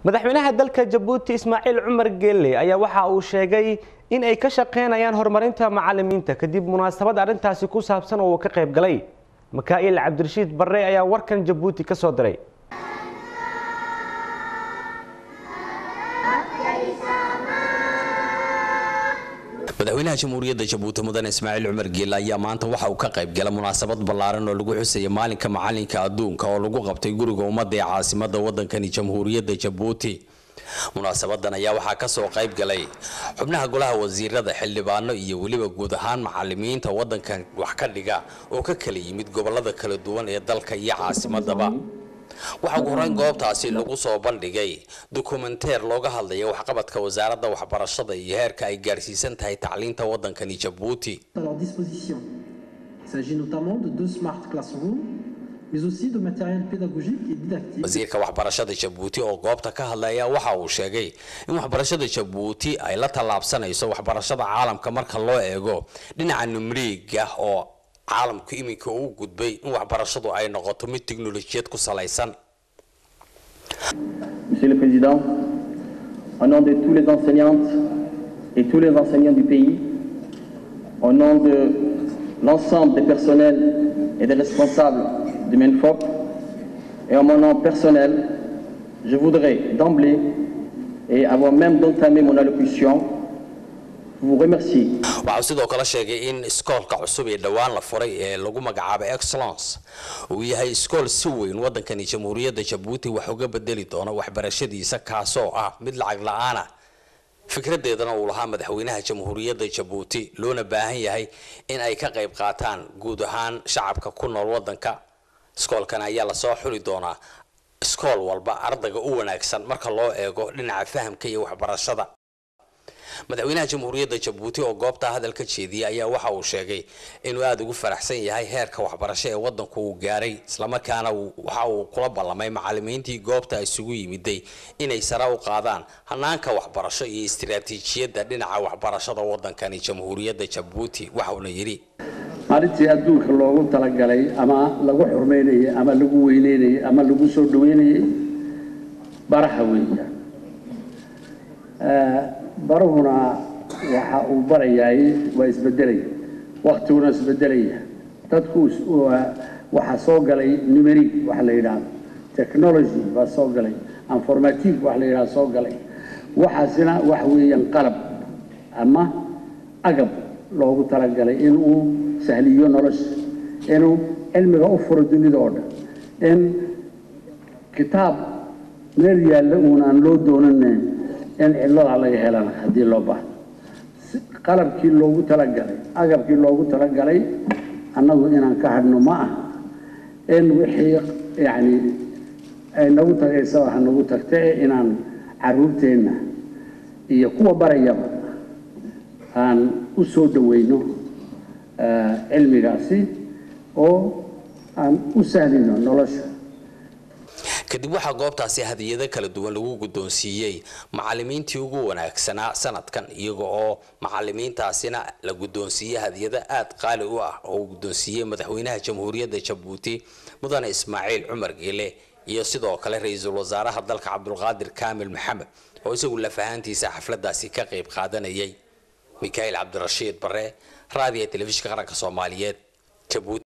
madaxweynaha dalka jabuuti ismaaciil cumar geelle ayaa waxa uu sheegay in ay ka shaqaynayaan horumarinta macalimiinta kadib munaasabad arrintaasi ku saabsan oo uu ka qayb galay makaa'il cabdirashiid barre ayaa warkan jabuuti ka soo diray madaxweynaha jamhuuriyadda jabuuti mudane ismaaciil cumar geelle ayaa maanta waxa uu ka qayb gala munaasabad ballaaran oo lagu xusaya maalinka macalinka adduunka oo lagu qabtay guriga ummadda ee caasimada wadankani jamhuuriyadda jabuuti munaasabadan ayaa waxaa kasoo qayb galay xubnaha golaha wasiirada xildhibaano iyo weliba guud ahaan macalimiinta wadankan wax ka dhiga oo ka kala yimid gobolada kala duwan ee dalka iyo caasimadaba waxaa ugu horeyn goobtaasi lagu soo bandhigay dokumenteer looga hadlaya waxqabadka wasaaradda waxbarashada iyo heerka ay gaarsiisan tahay tacliinta wadankani jabuuti à leur disposition. Il s'agit notamment de deux smart classrooms, mais aussi de matériel pédagogique et didactique. wasiirka waxbarashada jabuuti oo goobta ka hadlaya waxa uu sheegay in waxbarashada jabuuti ay la tallaabsanayso waxbarashada caalamka marka loo eego dhinaca numriiga oo caalamku iminka uu gudbay in waxbarashadu ay noqoto mid tiknolojiyad ku salaysan Monsieur le Président, au nom de tous les enseignantes et tous les enseignants du pays, au nom de l'ensemble des personnels et des responsables du MENFOP, et en mon nom personnel, je voudrais d'emblée, et avant même d'entamer mon allocution, vous remercier waxau sidoo kale sheegay in iskoolka cusub ee dhowaan la furay ee lagu magacaabay excellence uu yahay iskool si weyn wadankani jamhuuriyadda jabuuti wax uga bedeli doono waxbarashadiisa kaasoo ah mid lacag la-aana fikradeedana uu lahaa madaxweynaha jamhuuriyadda jabuuti loona baahan yahay in ay ka qayb qaataan guud ahaan shacabka ku nool wadanka iskoolkan ayaa lasoo xuli doonaa iskool walba ardayga u wanaagsan marka loo eego dhinaca fahamka iyo waxbarashada madaxweynaha jamhuuriyadda jabuuti oo goobta hadal ka jeediyay ayaa waxa uu sheegay inuu aada ugu faraxsan yahay heerka waxbarasho ee wadanku uu gaaray islamarkaana waxa uu kula ballamay macalimiintii goobta isugu yimiday inay sare u qaadaan hanaanka waxbarasho iyo istiraatiijiyadda dhinaca waxbarashada wadankani jamhuuriyadda jabuuti waxauna yidhi maalintii adduunka loogu talagalay ama lagu xurmaynayay ama lagu weyneynayay ama lagu soo dhaweynayay baraha weeya baruhuna waxa uu barayaay waa isbedelaya waktiguna isbedelaya dadku waxaa soo galay numeric waxa la yidhaahdo technology baa soo galay informative waxa la yidhahdo soo galay waxaasina waxa weeyaan qalab ama agab loogu talagalay inuu sahliyo nolosha inuu cilmiga u furo dunida oo dhan in kitaab meel yaalla uun aan loo doonaneyn in cidlada laga helana haddii loo baahdo qalabkii loogu talagalay agabkii loogu talagalay annagu inaan ka hadhno ma ah in wixii yacni ay nagu tagaysaba ha nagu tagta ee inaan caruurteenna iyo kuwa barayaba aan u soo dhaweyno cilmigaasi oo aan u sahlino nolosha kadib waxaa goobtaasi hadiyado kala duwan lagu guddoonsiiyey macalimiintii ugu wanaagsanaa sanadkan iyaga oo macalimiintaasina la guddoonsiiyey hadiyado aada qaali u ah oo uu guddoonsiiyey madaxweynaha jamhuuriyadda jabuuti mudane ismaaciil cumar geele iyo sidoo kale ra-iisul wasaaraha dalka cabdulqaadir kaamil maxamed oo isagu lafahaantiisa xafladaasi ka qayb qaadanayay mikaail cabdirashiid bare raadiya telefishinka qaranka soomaaliyeed jabuuti